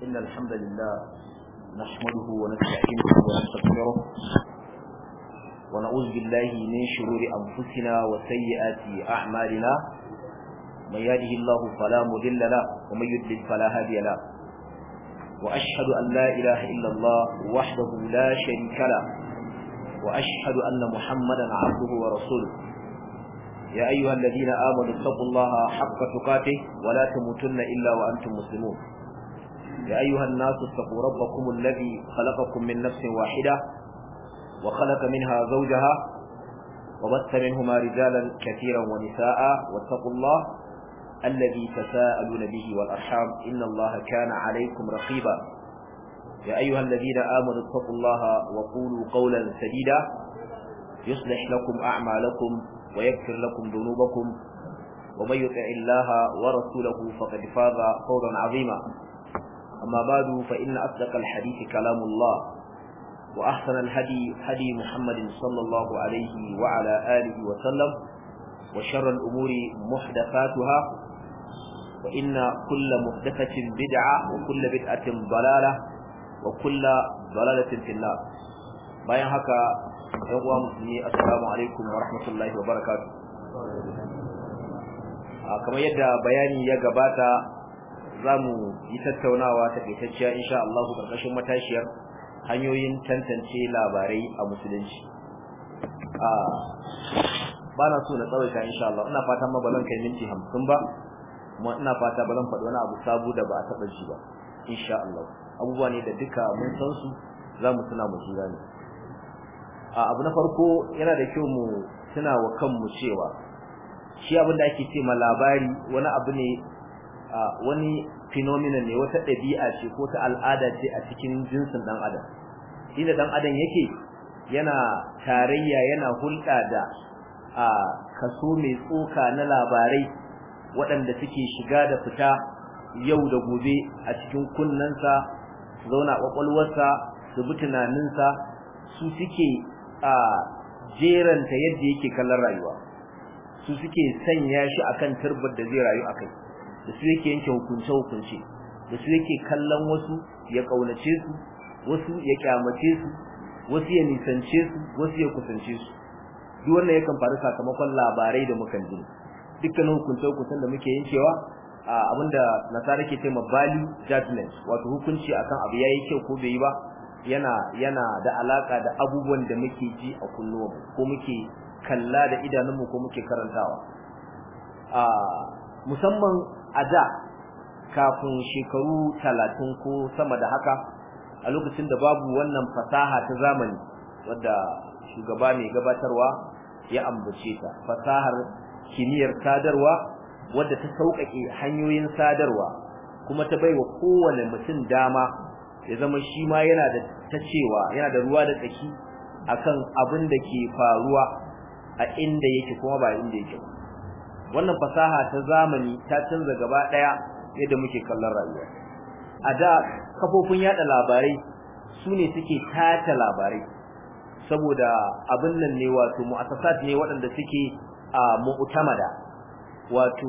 إن الحمد لله نحمده ونستعينه ونستغفره ونعوذ بالله من شرور أنفسنا وسيئات أعمالنا من يهده الله فلا مضل له ومن يضلل فلا هادي له وأشهد أن لا إله إلا الله وحده لا شريك له وأشهد أن محمدا عبده ورسوله يا أيها الذين آمنوا اتقوا الله حق تقاته ولا تموتن إلا وأنتم مسلمون يا أيها الناس اتقوا ربكم الذي خلقكم من نفس واحدة وخلق منها زوجها وبث منهما رجالا كثيرا ونساء واتقوا الله الذي تساءلون به والأرحام إن الله كان عليكم رقيبا يا أيها الذين آمنوا اتقوا الله وقولوا قولا سديدا يصلح لكم أعمالكم ويغفر لكم ذنوبكم ومن يطع الله ورسوله فقد فاز فوزا عظيما أما بعد فإن أصدق الحديث كلام الله وأحسن الهدي هدي محمد صلى الله عليه وعلى آله وسلم وشر الأمور محدثاتها وإن كل محدثة بدعة وكل بدعة ضلالة وكل ضلالة في النار bayan haka ɗan uwa musulmi assalamu alaikum wa rahmatullahi wa barakatuh kamar yadda bayani ya gabata za mu yi tattaunawa ta kaitacciya insha Allah karkashin matashiyar hanyoyin tantance labarai a musulunci ba na so na tsawaita insha Allah ina fata ma bazan kai minti hamsin ba kuma ina fata ba zan faɗi wani abu sabu da ba a taɓa ji ba insha Allah abubuwa ne da duka mun san su za mu tuna mu jira ne abu na farko yana da kyau mu tuna wa kanmu cewa shi abin da ake ce ma labari wani abu ne wani phenomenon ne wata ɗabi'a ce ko ta al'ada ce a cikin jinsin ɗan adam inda ɗan adam yake yana tarayya yana hulɗa da a kaso mai tsoka na labarai waɗanda suke shiga da fita yau da gobe a cikin kunnensa zauna ƙwaƙwalwarsa su bi tunaninsa su suke a jeranta yadda yake kallon rayuwa su suke sanya shi akan turbar da zai rayu akai da su yake yanke hukunce hukunce da su yake kallon wasu ya kaunace su wasu ya kyamace su wasu ya nisance su wasu ya kusance su duk wannan yakan faru sakamakon labarai da mukan ji dukkanin hukunce hukuncen da muke yankewa abinda nasara ke cewa value judgment wato hukunci akan abu yayi kyau ko bai yi ba yana yana da alaka da abubuwan da muke ji a kunnuwanmu ko muke kalla da idanunmu ko muke karantawa a musamman a da kafin shekaru talatin ko sama da haka a lokacin da babu wannan fasaha ta zamani wadda shugaba mai gabatarwa ya ambace ta fasahar kimiyyar sadarwa wadda ta sauƙaƙe hanyoyin sadarwa kuma ta baiwa kowane mutum dama ya zama shi ma yana da ta cewa yana da ruwa da tsaki akan abin da ke faruwa a inda yake kuma ba inda yake ba wannan fasaha ta zamani ta canza gaba daya yadda muke kallon rayuwa a da kafofin yada labarai su ne suke tata labarai saboda abin nan ne wato mu'assasat ne waɗanda suke a mu'tamada wato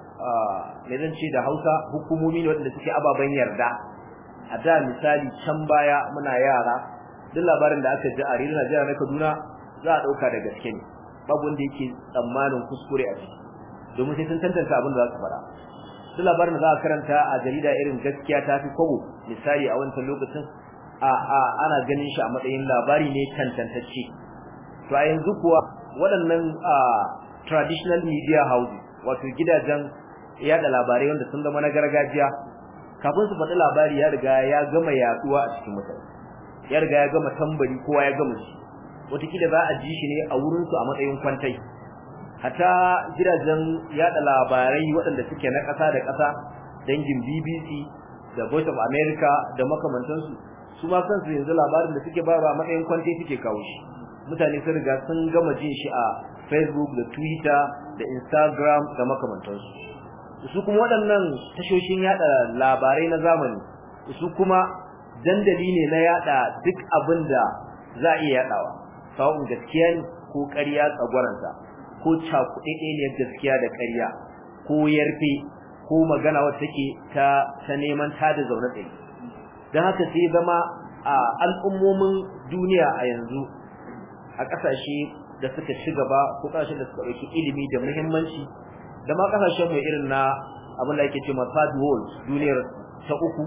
me zan ce da Hausa hukumomi ne waɗanda suke ababen yarda a da misali can baya muna yara duk labarin da aka ji a rediyo Najeriya na Kaduna za a dauka da gaske ne babu wanda yake tsammanin kuskure a ciki domin sai sun tantance abin da za su fara duk labarin da za a karanta a jarida irin gaskiya ta fi kobo misali a wancan lokacin a a ana ganin shi a matsayin labari ne tantantacce to a yanzu kuwa waɗannan traditional media houses wato gidajen yada labarai wanda sun zama na gargajiya kafin su faɗi labari ya riga ya gama yaduwa a cikin mutane ya riga ya gama tambari kowa ya gama shi wataƙila za a ji shi ne a wurinsu a matsayin kwantai hata gidajen yada labarai waɗanda suke na ƙasa da ƙasa dangin BBC da Voice of America da makamantansu su ma kansu yanzu labarin da suke bayarwa a matsayin kwantai suke kawo shi mutane sun riga sun gama jin shi a Facebook da Twitter da Instagram da makamantansu su kuma waɗannan tashoshin yada labarai na zamani su kuma dandali ne na yada duk abin da za a iya yadawa sawun gaskiya ne ko ƙarya tsagwaranta ko cakuɗe ne gaskiya da ƙarya ko yarfe ko magana wacce take ta ta neman ta da zaune tsaye dan haka sai zama a al'ummomin duniya a yanzu a kasashe da suka ci gaba ko kasashen da suka dauki ilimi da muhimmanci da ma kasashen mu irin na abin da yake cewa third world duniyar ta uku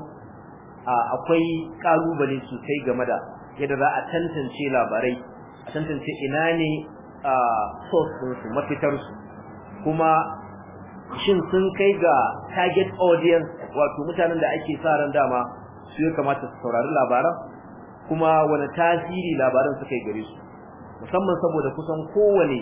akwai kalubale sosai game da yadda za a tantance labarai a tantance ina ne source ɗinsu mafitarsu kuma shin sun kai ga target audience wato mutanen da ake sa ran dama su ya kamata su saurari labaran kuma wani tasiri labaran suka yi gare su musamman saboda kusan kowane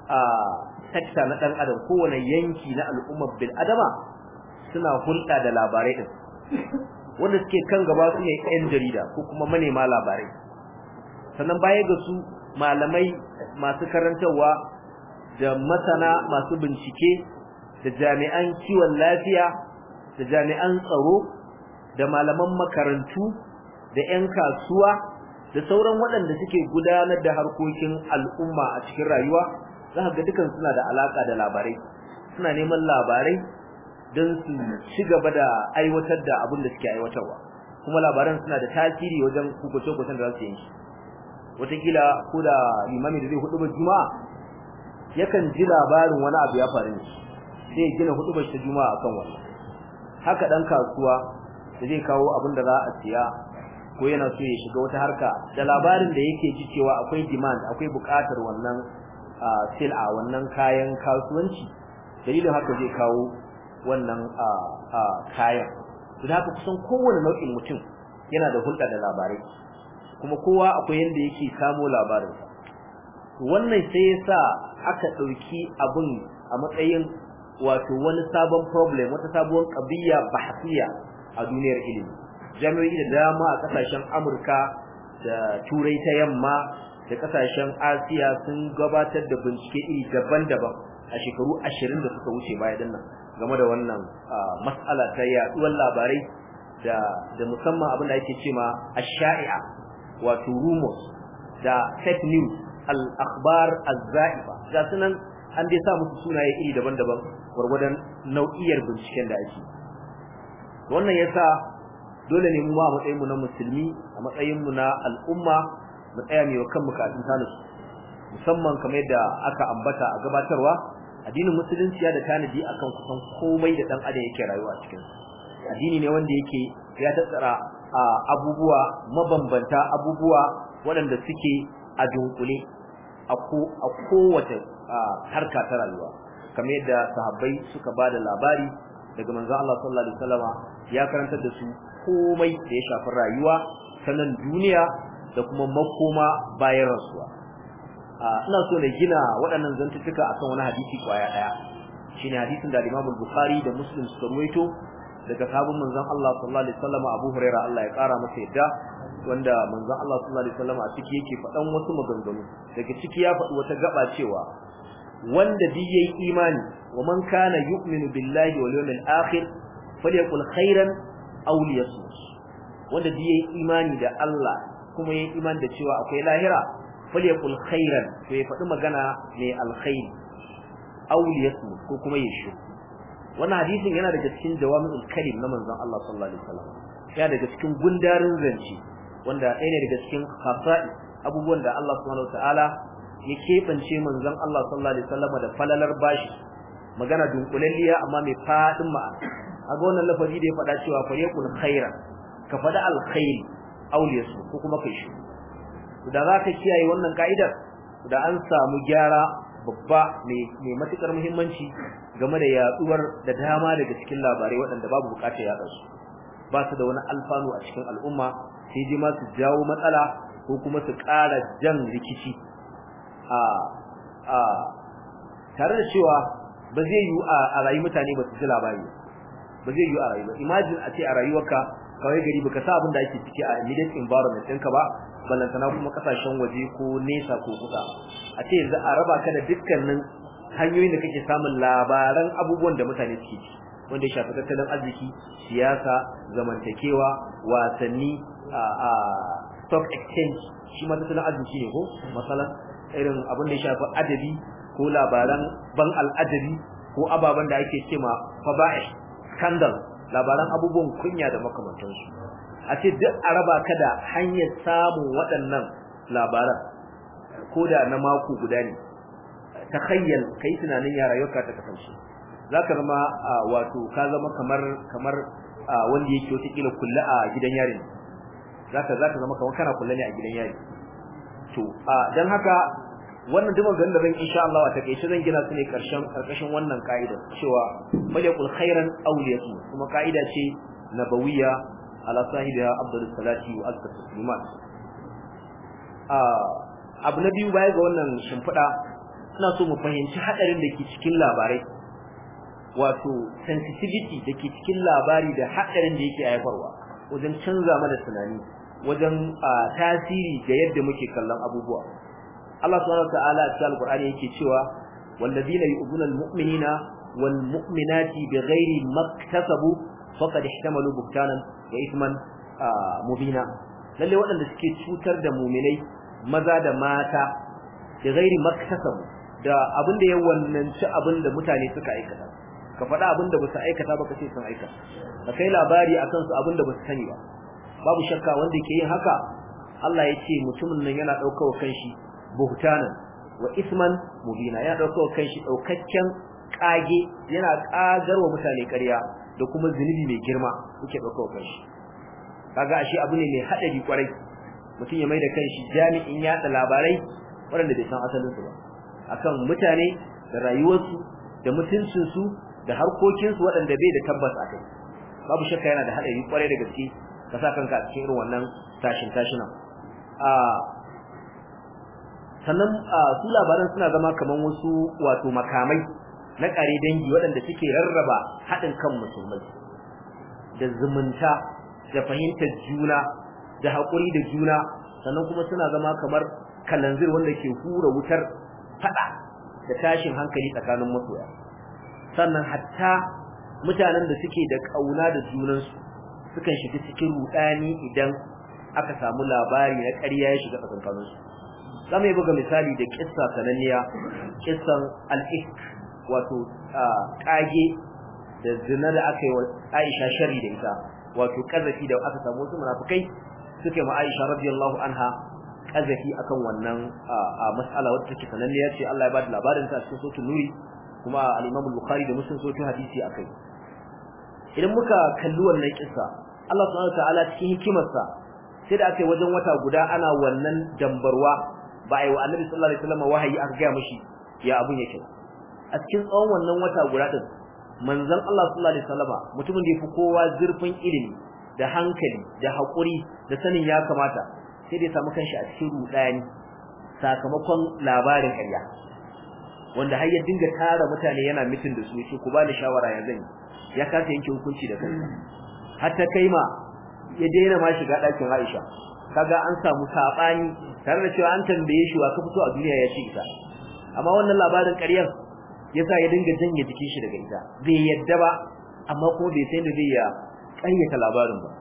sector na ɗan adam kowane yanki na al'ummar bil adama suna hulɗa da labarai ɗin wanda suke kan gaba su ne 'yan jarida ko kuma manema labarai sannan baya ga su malamai masu karantarwa da masana masu bincike da jami'an kiwon lafiya da jami'an tsaro da malaman makarantu da 'yan kasuwa da sauran waɗanda suke gudanar da harkokin al'umma a cikin rayuwa za ga dukan suna da alaka da labarai suna neman labarai don su ci gaba da aiwatar da abin da suke aiwatarwa kuma labaran suna da tasiri wajen hukuce-hukucen da za su yi wataƙila ko da limami da zai hudu ba juma'a yakan ji labarin wani abu ya faru ne sai ya gina hudu ba ta juma'a akan wannan haka dan kasuwa da zai kawo abin da za a siya ko yana so ya shiga wata harka da labarin da yake ji cewa akwai demand akwai buƙatar wannan sil'a wannan kayan kasuwanci dalilin haka zai kawo wannan kayan da haka kusan kowane nau'in mutum yana da hulɗa da labarai kuma kowa akwai yanda yake samo labarinsa wannan sai yasa aka ɗauki abun a matsayin wato wani sabon problem wata sabuwar qadiyya bahsiya a duniyar ilimi jami'o'i da dama a kasashen Amurka da Turai ta yamma da kasashen Asiya sun gabatar da bincike iri daban-daban a shekaru 20 da suka wuce baya dinnan game da wannan mas'ala ta yaduwar labarai da da musamman abin da ake cewa ash-sha'i'a wato rumors da fake news al-akhbar az-za'ifa ga sunan an dai sa musu sunaye iri daban-daban gurgurdan nau'iyar binciken da ake wannan yasa dole ne mu ma a matsayin mu na musulmi a matsayin mu na al'umma mu tsaya mai kan bukatun tanasu musamman kamar yadda aka ambata a gabatarwa addinin musulunci ya da tanadi akan kusan komai da dan adam yake rayuwa cikin addini ne wanda yake ya tattara abubuwa mabambanta abubuwa waɗanda suke a dunkule a kowace harka ta rayuwa kamar yadda sahabbai suka bada labari daga manzon Allah sallallahu alaihi wasallama ya karantar da su komai da ya shafi rayuwa sanan duniya da kuma makoma bayan rasuwa ina so na gina waɗannan zantuttuka akan wani hadisi kwaya daya shine hadisin da Imam Bukhari da Muslim suka ruwaito daga sahabban manzon Allah sallallahu alaihi wasallama Abu Huraira Allah ya kara masa yadda wanda manzon Allah sallallahu alaihi wasallama a ciki yake faɗan wasu maganganu daga ciki ya faɗi wata gaba cewa wanda duk yayi imani wa man kana yu'minu billahi wal yawmil akhir falyakul khairan aw liyasmut wanda duk yayi imani da Allah kuma yayi imani da cewa akwai lahira falyakul khairan to ya faɗi magana mai alkhairi aw liyasmut ko kuma ya shi wannan hadisin yana daga cikin jawami'ul kalim na manzon Allah sallallahu alaihi wasallam yana daga cikin gundarin zance wanda ɗaya ne daga cikin khasa'i abubuwan da Allah subhanahu wataala ya keɓance manzon Allah sallallahu alaihi wasallam da falalar bashi magana dunkulalliya amma mai fadin ma'ana aga wannan lafazi da ya faɗa cewa fa yakun khaira ka faɗa alkhair auliyasu ko kuma kai shi da za ka kiyaye wannan ka'idar da an samu gyara babba mai matukar muhimmanci game da yaduwar da dama daga cikin labarai waɗanda babu bukatar yaɗa su ba su da wani alfanu a cikin al'umma sai ji ma su jawo matsala ko kuma su ƙara jan rikici a a tare da cewa ba zai yi a rayu mutane ba su ji labari ba zai yi a rayu ba imagine a ce a rayuwarka kawai gari baka sa abin da ake ciki a immediate environment ɗinka ba ballantana kuma kasashen waje ko nesa ko kusa a ce yanzu a raba ka da dukkanin hanyoyin da kake samun labaran abubuwan da mutane suke ci wanda ya shafi tattalin arziki siyasa zamantakewa wasanni a stock exchange shi ma tattalin arziki ne ko masalan irin abin da ya shafi adabi ko labaran ban al'adabi ko ababen da ake cema faba'ish scandal labaran abubuwan kunya da makamantansu a ce duk a raba ka da hanyar samun waɗannan labaran ko da na mako guda ne ta khayyal kai tunanin ya rayuwarka ta kasance zaka zama wato ka zama kamar kamar wanda yake wata kila kullu a gidan yari zaka zaka zama kamar kana kullu ne a gidan yari to dan haka wannan duk maganar da zan insha Allah ta kai zan gina su ne karshen karkashin wannan kaida cewa malikul khairan awliyatu kuma kaida ce nabawiyya ala sahibiha afdalus salati wa azkat taslimat abu na biyu baya ga wannan shimfiɗa ina so mu fahimci hadarin da ke cikin labarai wato sensitivity da ke cikin labari da hadarin da yake haifarwa wajen canza mana tunani wajen tasiri ga yadda muke kallon abubuwa Allah subhanahu wataala a cikin alqur'ani yake cewa walladina yu'minuna almu'minina walmu'minati bighairi maktasabu faqad ihtamalu buhtanan wa ithman mubina lalle waɗanda suke cutar da mu'minai maza da mata bighairi maktasabu da abin da ya wannanci abin da mutane suka aikata ka faɗa abin da basu aikata ba kace sun aikata ka kai labari akan su abin da basu sani ba babu shakka wanda ke yin haka Allah ya ce mutumin nan yana ɗaukar kanshi buhtanan wa isman mubina yana ɗaukar kanshi ɗaukakken ƙage yana ƙagarwa mutane ƙarya da kuma zunubi mai girma yake ɗaukar kanshi kaga ashe abu ne mai haɗari kwarai mutum ya mai da kanshi jami'in yaɗa labarai waɗanda bai san asalinsu ba akan mutane da rayuwarsu da mutuncinsu da harkokinsu waɗanda bai da tabbas a kai babu shakka yana da haɗari kwarai da gaske ka sa kanka a cikin irin wannan tashin tashinan a sannan su labaran suna zama kaman wasu wato makamai na ƙare dangi waɗanda suke rarraba haɗin kan musulmai da zumunta da fahimtar juna da haƙuri da juna sannan kuma suna zama kamar kalanzir wanda ke hura wutar faɗa da tashin hankali tsakanin masoya sannan hatta mutanen da suke da ƙauna da junansu sukan shiga cikin rudani idan aka samu labari na ƙarya ya shiga tsakankaninsu zamu yi buga misali da kissa sananniya kissan al-ifk wato kage da zina da aka yi wa Aisha sharri da ita wato kazafi da aka samu wasu munafikai suke ma Aisha radiyallahu anha kazafi akan wannan mas'ala wacce take sananniya ce Allah ya bada labarin ta cikin suratul nuri kuma al-Imam al-Bukhari da Muslim sun hadisi akai idan muka kalli wannan kissa Allah subhanahu wataala cikin hikimarsa sai da aka yi wajen wata guda ana wannan dambarwa ba a yi wa Annabi sallallahu alaihi wasallam wahayi aka ga mishi ya abun yake a cikin tsawon wannan wata guda din manzon Allah sallallahu alaihi wasallam mutumin da yafi kowa zurfin ilimi da hankali da hakuri da sanin ya kamata sai da ya samu kanshi a cikin rudani sakamakon labarin ƙarya wanda har ya dinga tara mutane yana mitin da su yace ku bani shawara ya zan ya kasa yanke hukunci da kansa har ta kai ma ya daina ma shiga ɗakin Aisha kaga an samu sabani tare da cewa an tambaye shi wa ka fito a duniya ya ce ita amma wannan labarin ƙaryar yasa ya dinga janye jikin shi daga ita bai yadda ba amma kuma bai san da zai ya ƙaryata labarin ba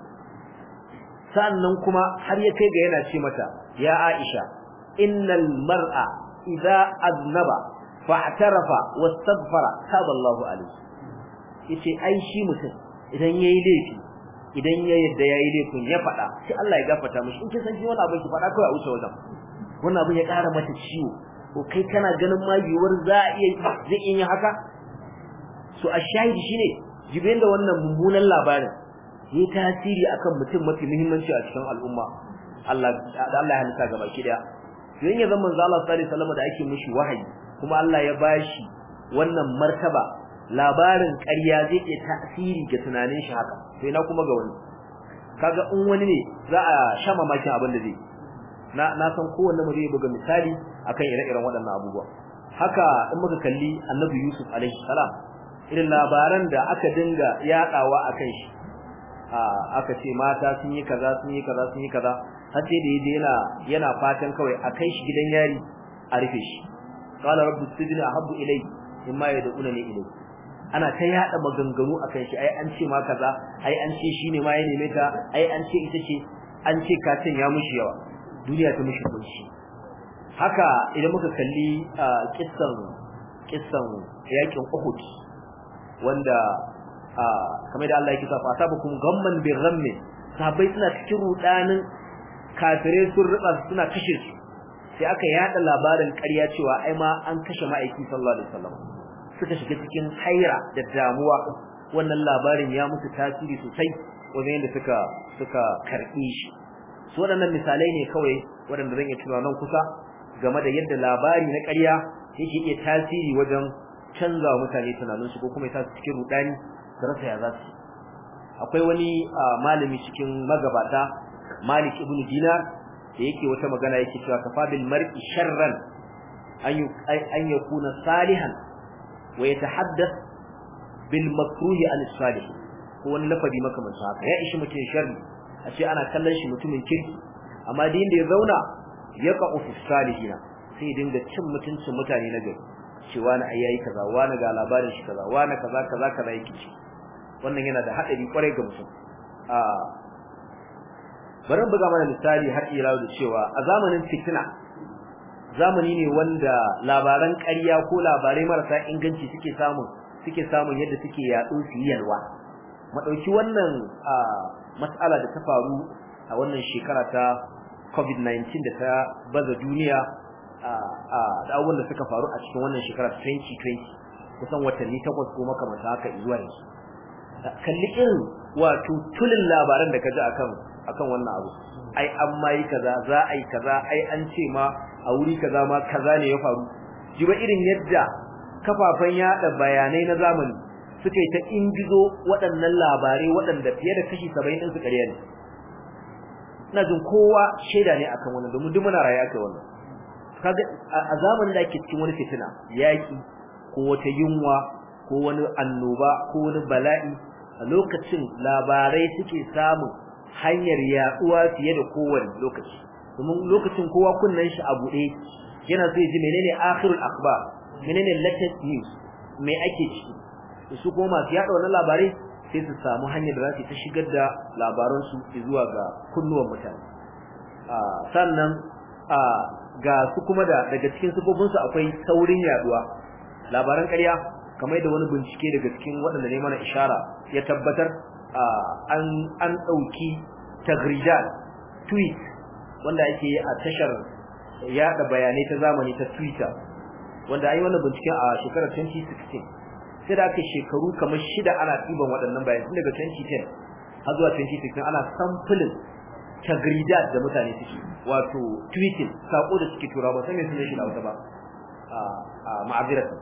sannan kuma har ya kai ga yana ce mata ya Aisha innal mar'a idza aznaba fa'tarafa wastaghfara taballahu alayhi yace ai shi mutum idan yayi laifi idan ya yadda yayi laifin ya fada sai Allah ya gafarta mishi in kin san shi wannan abin ki fada kai a wuce wajen wannan abin ya ƙara mata ciwo ko kai kana ganin ma yiwuwar za a iya zai iya haka so a shahidi shine jibin da wannan mummunan labarin yi tasiri akan mutum mafi muhimmanci a cikin al'umma Allah da Allah ya halitta gaba ki daya yayin ya zama manzo Allah sallallahu alaihi wasallam da ake mishi wahayi kuma Allah ya bashi wannan martaba labarin ƙarya zai iya tasiri ga tunanin shi haka to ina kuma ga wani kaga in wani ne za a sha mamakin abin da zai na na san kowanne mu zai buga misali akan ire-iren waɗannan abubuwa haka in muka kalli Annabi Yusuf alaihi salam irin labaran da aka dinga yadawa akan shi aka ce mata sun yi kaza sun yi kaza sun yi kaza har sai da yaje yana yana fatan kawai a kai shi gidan yari a rufe shi qala rabbu sijni ahabbu ilayhi mimma yad'una ni ilayhi ana ta yada maganganu akan shi ai an ce ma kaza ai an ce shine ma ya neme ta ai an ce ita ce an ce katin ya mushi yawa duniya ta mushi kunshi haka idan muka kalli kissan kissan yakin Uhud wanda kamar da Allah yake sa fa sabakum gamman bi ghammin sahabbai suna cikin rudanin kafirai sun ruba suna kashe su sai aka yada labarin ƙarya cewa ai ma an kashe ma'aiki sallallahu alaihi wasallam suka shiga cikin haira da damuwa wannan labarin ya musu tasiri sosai wajen yadda suka suka karbi shi su waɗannan misalai ne kawai waɗanda zan iya tunawa nan kusa game da yadda labari na ƙarya yake iya tasiri wajen canza wa mutane tunaninsu ko kuma ya sa su cikin rudani su rasa ya za su akwai wani malami cikin magabata Malik ibn Dinar da yake wata magana yake cewa kafa bil mar'i sharran an an yakuna salihan wa yatahaddath bil makruhi an salih ko wani lafazi makamancin haka ya ishi mutum sharri a ce ana kallon shi mutumin kirki amma din da ya zauna ya ka ofis salihina sai ya dinga cin mutuncin mutane na gari cewa na ayyayi kaza wani ga labarin shi kaza wani kaza kaza kaza yake ci wannan yana da hadari kwarai ga mutum a bari buga mana misali har ila da cewa a zamanin fitina zamani ne wanda labaran ƙarya ko labarai marasa inganci suke samun suke samun yadda suke yaɗo su yi yalwa madauki wannan mas'ala da ta faru a wannan shekara ta covid-19 da ta baza duniya da abubuwan da suka faru a cikin wannan shekara 2020 kusan watanni takwas ko makamanta haka zuwa yanzu kalli irin wato tulin labaran da ka ji akan akan wannan abu ai an ma yi kaza za a yi kaza ai an ce ma a wuri kaza ma kaza ne ya faru ji ba irin yadda kafafen yada bayanai na zamani suka yi ta ingizo waɗannan labarai waɗanda fiye da kashi 70 din su ƙarya ne ina jin kowa shaida ne akan wannan domin duk muna raye aka wannan kaga a zamanin da ake cikin wani fitina yaki ko wata yunwa ko wani annoba ko wani bala'i a lokacin labarai suke samun hanyar yaduwa fiye da kowane lokaci domin lokacin kowa kunnan shi a bude yana so ya ji menene akhirul akhbar menene latest news me ake ciki su kuma masu yada wannan labarai sai su samu hanyar da za su ta shigar da labaran su zuwa ga kunnuwan mutane sannan ga su kuma da daga cikin sifofin su akwai saurin yaduwa labaran ƙarya kamar da wani bincike daga cikin waɗanda ne mana ishara ya tabbatar an an dauki tagridat tweet wanda ake yi a tashar yada bayanai ta zamani ta Twitter wanda ai wannan binciken a shekarar 2016 sai da aka shekaru kamar shida ana tiban waɗannan bayanai tun daga 2010 har zuwa 2016 ana sampling tagridat da mutane suke wato tweeting sako da suke tura ba sai me sunan shi da wata ba a ma'aziratan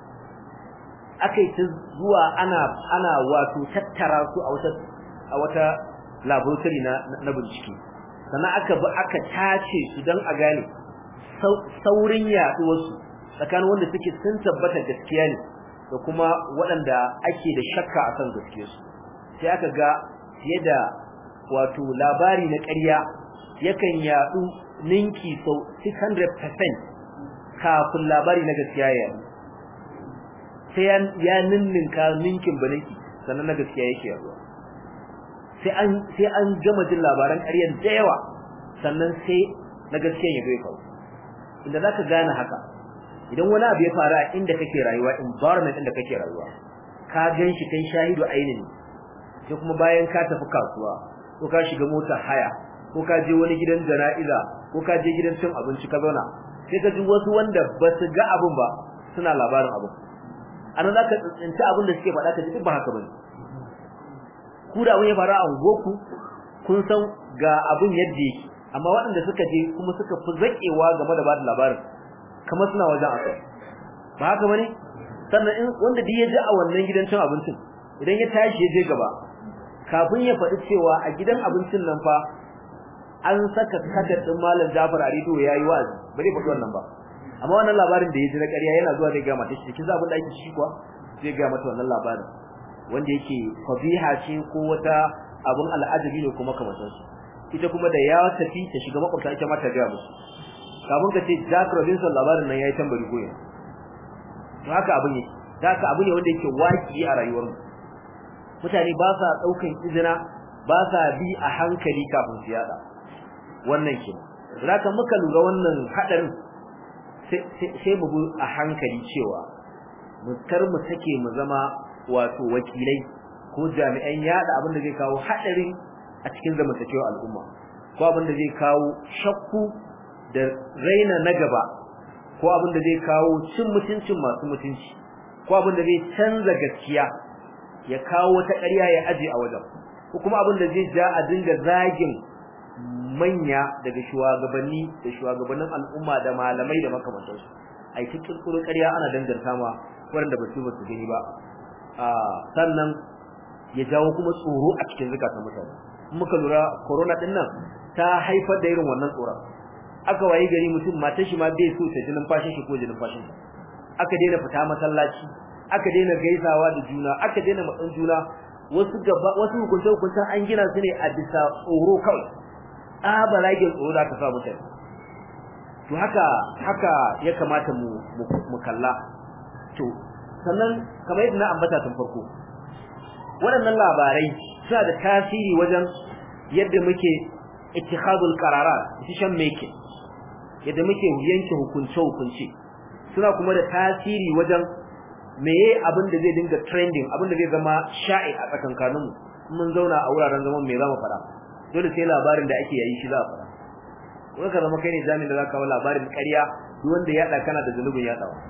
akai ta zuwa ana ana wato tattara su a wata a wata laboratory na na bincike sannan aka bi aka tace su dan a gane saurin yaduwar su tsakanin wanda suke sun tabbata gaskiya ne da kuma waɗanda ake da shakka akan gaskiyar su sai aka ga fiye da wato labari na ƙarya yakan yadu ninki sau 600% kafin labari na gaskiya ya yadu sai ya ninninka ninkin baninki sannan na gaskiya yake yaduwa sai an sai an gama jin labaran ƙaryar da yawa sannan sai na gaskiya ya zo faru inda zaka gane haka idan wani abu ya faru a inda kake rayuwa environment inda kake rayuwa ka ganshi kai shahidu ainin sai kuma bayan ka tafi kasuwa ko ka shiga mota haya ko ka je wani gidan jana'iza ko ka je gidan cin abinci ka zauna sai ka ji wasu wanda ba su ga abun ba suna labarin abun anan zaka tsinci abin da suke faɗa ka ji duk ba haka bane ku da abin ya faru a unguwarku kun san ga abin yadda yake amma waɗanda suka je kuma suka fi zakewa game da bada labarin kamar suna wajen akai ba haka bane sannan in wanda duk ya ji a wannan gidan cin abincin idan ya tashi ya je gaba kafin ya faɗi cewa a gidan abincin nan fa an saka kadar din malam Jafar a rido yayi wazi bare faɗi wannan ba amma wannan labarin da ya ji na ƙarya yana zuwa zai ga mata shi kin abin da ake shi kuwa zai ga mata wannan labarin wanda yake fabiha ce ko wata abun al'ajabi ne kuma kamar su ita kuma da ya tafi ta shiga makwabta ita ma ta ga musu kafin ka ce Jack Robinson labarin nan yayi tambari goyen to haka abin yake haka abu ne wanda yake waki a rayuwar mu mutane ba sa daukan izina ba sa bi a hankali kafin su yada wannan ke zaka muka lura wannan hadarin sai mu bi a hankali cewa mu kar mu take mu zama wato wakilai ko jami'an yada abin da zai kawo hadarin a cikin zamantakewar al'umma ko abin da zai kawo shakku da raina na gaba ko abin da zai kawo cin mutuncin masu mutunci ko abin da zai canza gaskiya ya kawo wata ƙarya ya aje a wajen ko kuma abin da zai ja a dinga zagin manya daga shugabanni da shugabannin al'umma da malamai da makamantansu ai ta kirkiro ƙarya ana danganta ma waɗanda ba su ba su gani ba sannan ya jawo kuma tsoro a cikin zakatan mutane muka lura corona din nan ta haifar da irin wannan tsoron aka wayi gari mutum matar shi ma bai so ta jinin fashin shi ko jinin fashin aka daina fita masallaci aka daina gaisawa da juna aka daina matsan juna wasu gaba wasu hukunce hukuncen an gina su ne a bisa tsoro kawai tsabaragin tsoro da ka sa mutane to haka haka ya kamata mu mu kalla to sannan kamar yadda na ambata tun farko waɗannan labarai suna da tasiri wajen yadda muke ittikhadul qararat decision making yadda muke yanke hukunce hukunce suna kuma da tasiri wajen meye abin da zai dinga trending abin da zai zama sha'i a tsakankaninmu mun zauna a wuraren zaman me zamu fara dole sai labarin da ake yayi shi za a fara ko ka zama kai ne jami'in da zaka kawo labarin ƙarya duk wanda ya kana da zunubin ya dawo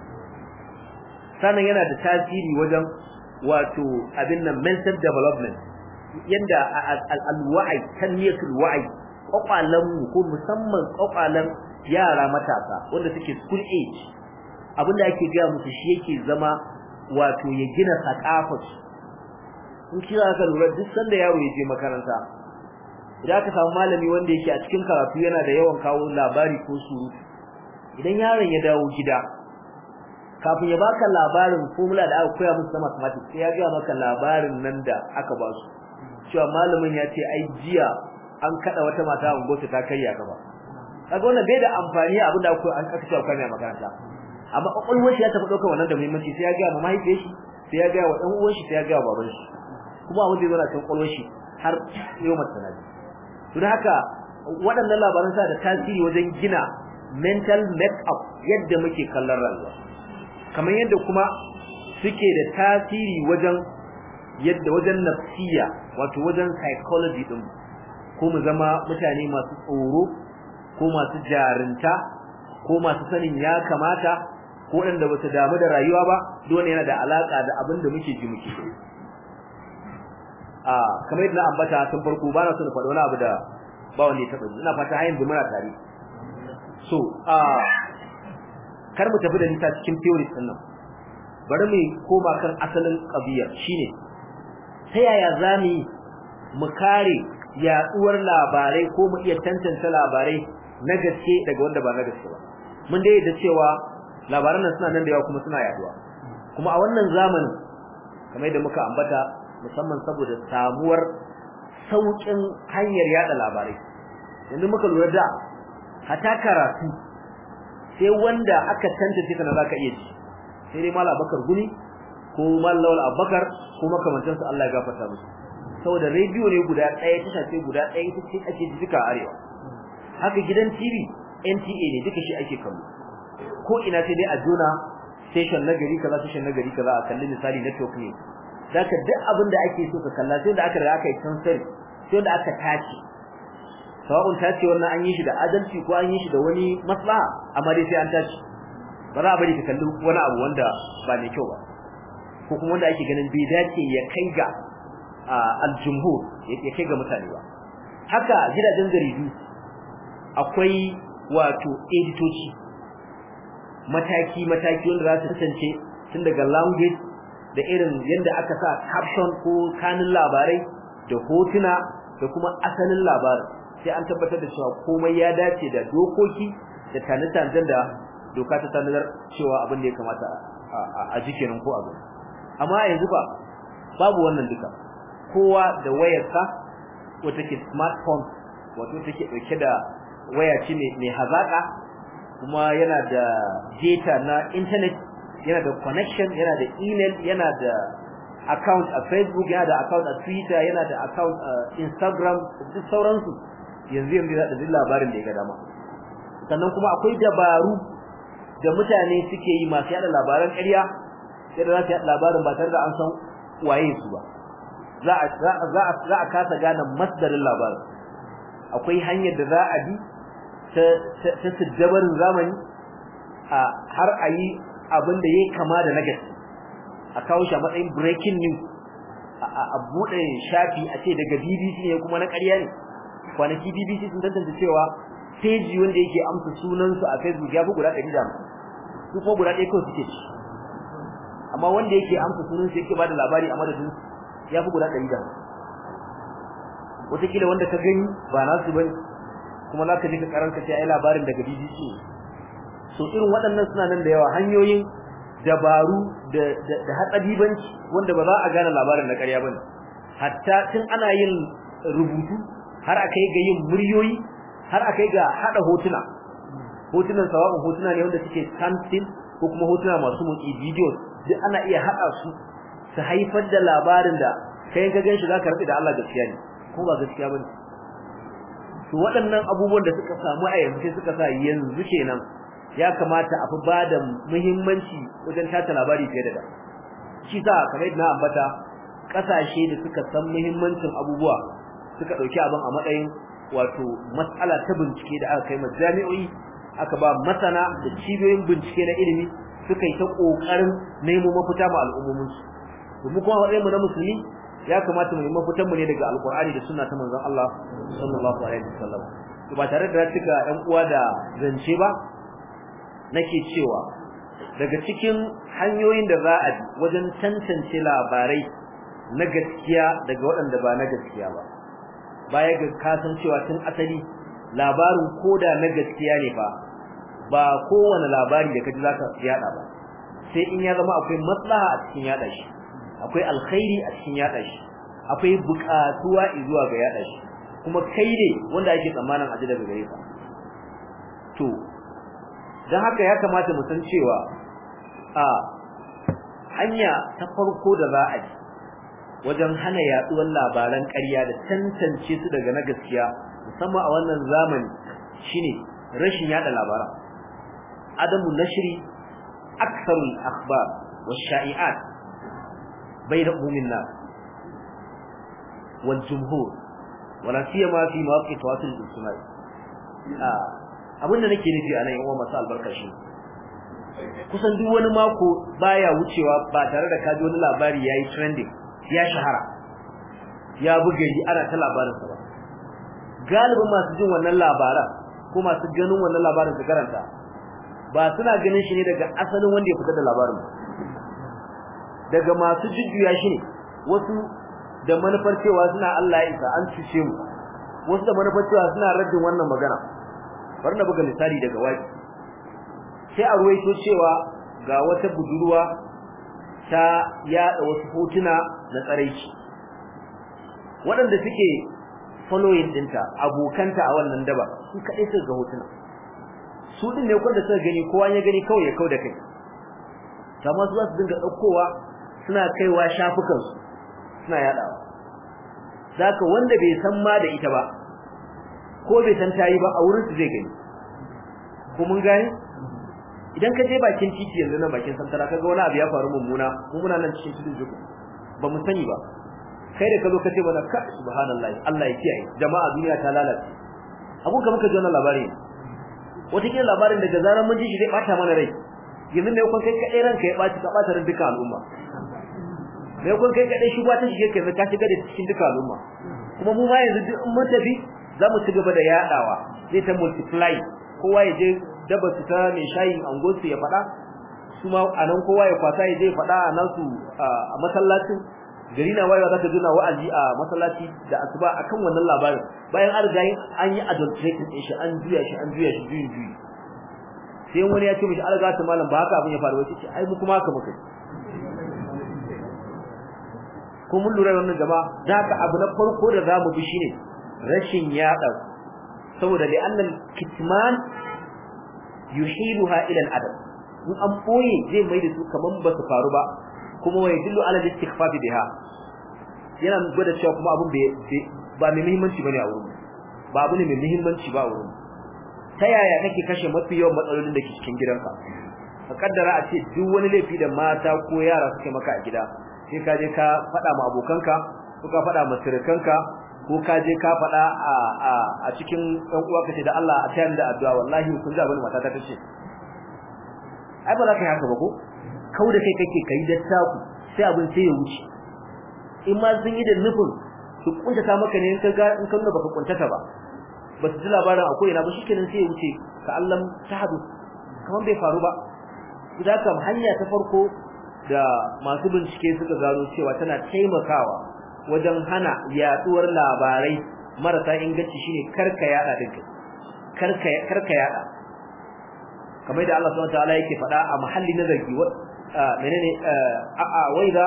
sannan yana da tasiri wajen wato abin nan mental development yanda al-wa'i tanmiyatul wa'i kwakwalan mu ko musamman kwakwalan yara matasa wanda suke school age abinda ake ga musu shi yake zama wato ya gina sakafar in kira ka lura duk sanda yaro ya je makaranta idan aka samu malami wanda yake a cikin karatu yana da yawan kawo labari ko surutu idan yaron ya dawo gida kafin ya baka labarin formula da aka koya musu na mathematics sai ya ga maka labarin nan da aka ba su cewa malamin ya ce ai jiya an kada wata mata a unguwarta ta karya gaba kaga wannan bai da amfani abinda aka an aka cewa kana makaranta amma kokolwar shi ya tafi daukar wannan da muhimmanci sai ya ga ma mahaifiyar shi sai ya ga wa dan uwan shi sai ya ga wa baban shi kuma abin da yana cikin kokolwar shi har yau mata sanadi don haka waɗannan labaran sa da tasiri wajen gina mental make-up yadda muke kallon rayuwa kamar yadda kuma suke da tasiri wajen yadda wajen nafsiya wato wajen psychology din ko mu zama mutane masu tsoro ko masu jarinta ko masu sanin ya kamata ko waɗanda ba su damu da rayuwa ba dole yana da alaka da abin da muke ji muke a kamar yadda na ambata tun farko ba na so na faɗi wani abu da ba wanda ya taɓa ji ina fata har yanzu muna tare so a kar mu tafi da nisa cikin theory din nan bari mu koma kan asalin qadiyar shine ta yaya zamu mu kare yaduwar labarai ko mu iya tantance labarai na gaske daga wanda ba na gaske ba mun dai da cewa labaran nan suna nan da yawa kuma suna yaduwa kuma a wannan zamanin kamar yadda muka ambata musamman saboda samuwar saukin hanyar yada labarai yanzu muka lura da hata karatu sai wanda aka tantance kana zaka iya ji sai dai mallam Abubakar Guni ko mallam Lawal Abubakar ko makamantan su Allah ya gafarta musu saboda radio ne guda ɗaya tasha ce guda ɗaya ita ce ake ji duka arewa haka gidan TV NTA ne duka shi ake kallo ko ina sai dai a jona station na gari kaza station na gari kaza a kalli misali network ne zaka duk abin da ake so ka kalla sai da aka riga aka yi transfer sai da aka tace sawa'un tace wannan an yi shi da adalci ko an yi shi da wani maslaha amma dai sai an tace ba za a bari ka kalli wani abu wanda ba mai kyau ba ko kuma wanda ake ganin bai dace ya kai ga aljumhur ya kai ga mutane ba haka gidajen jaridu akwai wato editoci mataki mataki wanda za su kasance tun daga language da irin yadda aka sa caption ko kanin labarai da hotuna da kuma asalin labarin sai an tabbatar da cewa komai ya dace da dokoki da tanatanzan da doka ta tanadar cewa abin da ya kamata a jikenin ko abin amma yanzu ba babu wannan duka kowa da wayarsa wata ke smartphone wato take dauke da waya ce mai hazaka kuma yana da data na internet yana da connection yana da email yana da account a Facebook yana da account a Twitter yana da account a Instagram duk sauransu yanzu yanzu da duk labarin da ya ga dama sannan kuma akwai dabaru da mutane suke yi masu yada labaran ƙarya yadda za su yada labarin ba tare da an san waye su ba za a za a za a kasa gane masdarin labarin akwai hanyar da za a bi ta ta siddabarin zamani a har a yi abin da yayi kama da nagari a kawo shi a matsayin breaking news a bude shafi a ce daga BBC ne kuma na ƙarya ne kwanaki BBC sun tantance cewa page wanda yake amsa sunan su a Facebook ya fi guda 150 su kuma guda ɗaya kawai suke ci amma wanda yake amsa sunan su yake bada labari a madadin ya fi guda 150 wataƙila wanda ka gani ba nasu bane kuma za ka ji ka karanka ce ai labarin daga BBC so irin waɗannan suna nan da yawa hanyoyin dabaru da da hatsadibanci wanda ba za a gane labarin na ƙarya bane hatta tun ana yin rubutu har akai ga yin muryoyi har akai ga hada hotuna hotunan sawabin hotuna ne wanda suke standstill ko kuma hotuna masu motsi videos duk ana iya hada su su haifar da labarin da kai ka ganshi zaka rabi da Allah gaskiya ne ko ba gaskiya bane to waɗannan abubuwan da suka samu a yanzu sai suka sa yanzu kenan ya kamata a fi bada muhimmanci wajen tata labari fiye da da shi sa kamar yadda na ambata kasashe da suka san muhimmancin abubuwa suka dauki abin a matsayin wato mas'ala ta bincike da aka kai ma jami'o'i aka ba masana da cibiyoyin bincike na ilimi suka yi ta kokarin nemo mafita ma al'ummomin su domin kuma wadai mu na musulmi ya kamata mu yi mafitan mu ne daga alqur'ani da sunna ta manzon Allah sallallahu alaihi wasallam to ba tare da cika ɗan uwa da zance ba nake cewa daga cikin hanyoyin da za a bi wajen tantance labarai na gaskiya daga waɗanda ba na gaskiya ba baya ga kasan cewa tun asali labarin koda na gaskiya ne fa ba kowane labari da kaji zaka yada ba sai in ya zama akwai maslaha a cikin yada shi akwai alkhairi a cikin yada shi akwai buƙatuwa zuwa ga yada shi kuma kai ne wanda ake tsammanin aji daga gare ka to dan haka ya kamata mu san cewa a hanya ta farko da za a ji wajen hana yaduwar labaran ƙarya da tantance su daga na gaskiya musamman a wannan zamani shine rashin yada labaran adamu nashri aktharul akhbar wash-sha'i'at bayna umumin nas wal jumhur wala siyama fi mawaqit tawasul ijtimai ah abinda nake nufi anan yan uwa masu albarka shi kusan duk wani mako baya wucewa ba tare da kaji wani labari yayi trending ya shahara ya buga yi ana ta labarin sa ba galibin masu jin wannan labaran ko masu ganin wannan labarin su karanta ba suna ganin shi ne daga asalin wanda ya fitar da labarin daga masu jujjuya shi ne wasu da manufar cewa suna Allah ya isa an cuce mu wasu da manufar cewa suna raddin wannan magana bari na buga misali daga waki sai a ruwaito cewa ga wata budurwa ta yada wasu hotuna na tsaraici waɗanda suke following dinta abokanta a wannan daba su kaɗai suka ga hotuna su din ne kwanda suka gani kowa ya gani kawai ya kau da kai kamar su za su dinga ɗaukowa suna kaiwa shafukansu suna yaɗawa zaka wanda bai san ma da ita ba ko bai san tayi ba a wurin su zai gani ko mun gani idan ka je bakin titi yanzu nan bakin santara kaga wani abu ya faru mummuna mu muna nan cikin tudun juku ba mu sani ba kai da kazo kace mana ka subhanallahi Allah ya kiyaye jama'a duniya ta lalace abun ka muka ji wannan labari wata kila labarin daga zaran mun ji shi zai bata mana rai yanzu ne kun kai kadai ranka ya baci ka bata ran duka al'umma ne kun kai kadai shugaba ta shige kai ka shiga da cikin duka al'umma kuma mu ma yanzu duk mun tafi za mu ci gaba da yadawa zai ta multiply kowa ya je daba su ta mai shayin angonsu ya faɗa su ma a nan kowa ya kwasa ya je faɗa a nan su a masallacin gari na wayewa zaka juna wa'azi a masallaci da asuba akan wannan labarin bayan an riga an yi adulterating din shi an juya shi an juya shi juyin juyi sai wani ya ce mishi alga ta malam ba haka abin ya faru wace ce ai mu kuma haka muka ko mun lura wannan jama'a da haka abu na farko da zamu bi shine rashin yada saboda li annal kitman yuhiluha ila al-adab in an boye zai mai da su kaman ba su faru ba kuma wai dillu ala al-istighfaf biha yana gwada cewa kuma abun ba mai muhimmanci bane a wurin ba abu ne mai muhimmanci ba a wurin ta yaya kake kashe mafi yawan matsalolin da ke cikin gidanka ka kaddara a ce duk wani laifi da mata ko yara suke maka a gida sai ka je ka faɗa ma abokanka ko ka faɗa ma sirkanka ko ka je ka faɗa a a a cikin ɗan uwa kace da Allah a tayar da addu'a wallahi kun ji abin mata ta tace ai ba za ka yi haka ba ko kau da kai kake kai da taku sai abin sai ya wuce in ma sun yi da nufin su kuntata maka ne in ka ga in ka nuna baka kuntata ba ba su ji labarin akwai ina ba shikenan sai ya wuce ka Allah ta hadu kamar bai faru ba idan kam hanya ta farko da masu bincike suka gano cewa tana taimakawa wajen hana yaduwar labarai marasa inganci shine karka yada dinka karka karka yada kamar da Allah subhanahu wataala yake faɗa a mahalli na zargi menene a a waida